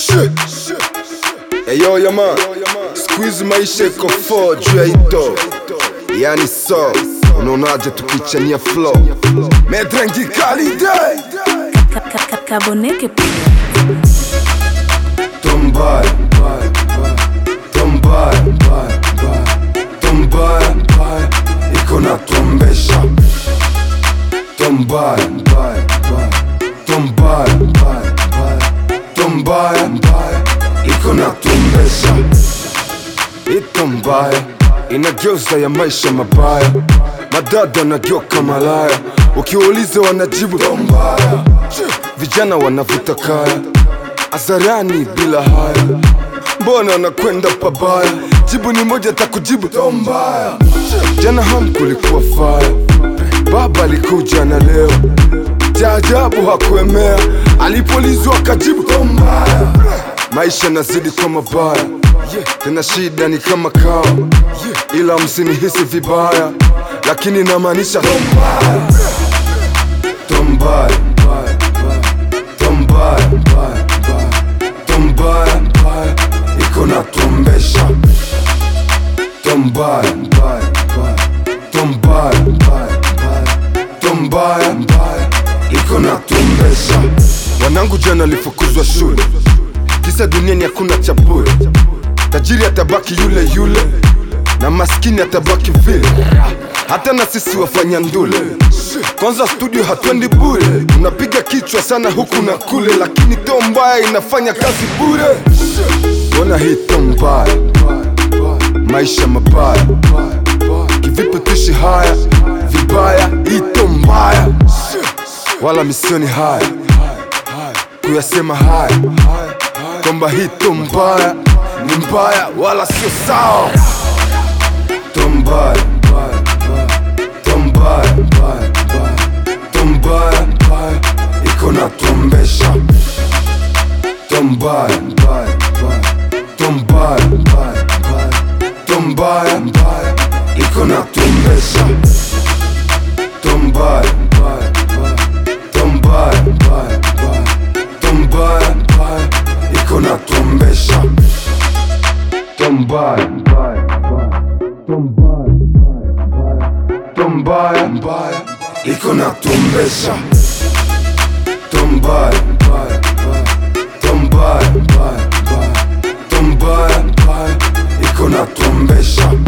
Eyo yaman, squeeze maisha iko fo juu ya ito, yani so unaonaje tukichania flow medrengi kalide Kaboneke Tombay, tombay, tombay, iko na tombesha Tombay, tombay, tombay, iko na tombesha Ito mbaya inageuza ya maisha mabaya, madada wanageuka malaya, ukiwauliza wanajibu tombaya, vijana wanavuta kaya azarani bila haya, mbona wanakwenda pabaya? Jibu ni moja, takujibu tombaya. Jana ham kulikuwa faya, baba alikuja na leo jaajabu hakuemea, alipolizwa akajibu tombaya. Maisha nazidi kwa mabaya, tena shida ni kama kawa, ila msinihisi vibaya, lakini namaanisha tombaya, tombaya, tombaya, tombaya, iko na tombesha tombaya, tombaya, tombaya, iko na tombesha. Wanangu jana alifukuzwa shule, kisa duniani hakuna cha bure. Tajiri atabaki yule yule na maskini atabaki vile, hata na sisi wafanya ndule. Kwanza studio hatwendi bure, unapiga kichwa sana huku na kule, lakini to mbaya inafanya kazi bure. Mbona hii to mbaya, maisha mabaya, kivipi tuishi haya vibaya? Hii to mbaya, wala misioni haya kuyasema haya kwamba hii to mbaya ni mbaya, wala sio sawa. To mbaya, to mbaya, to mbaya, iko na tombesha. To mbaya, to mbaya, to mbaya, iko na tombesha. To mbaya, to mbaya, to mbaya, iko na tombesha. To mbaya, to mbaya, iko na tombesha. To mbaya, to mbaya, to mbaya, iko na tombesha.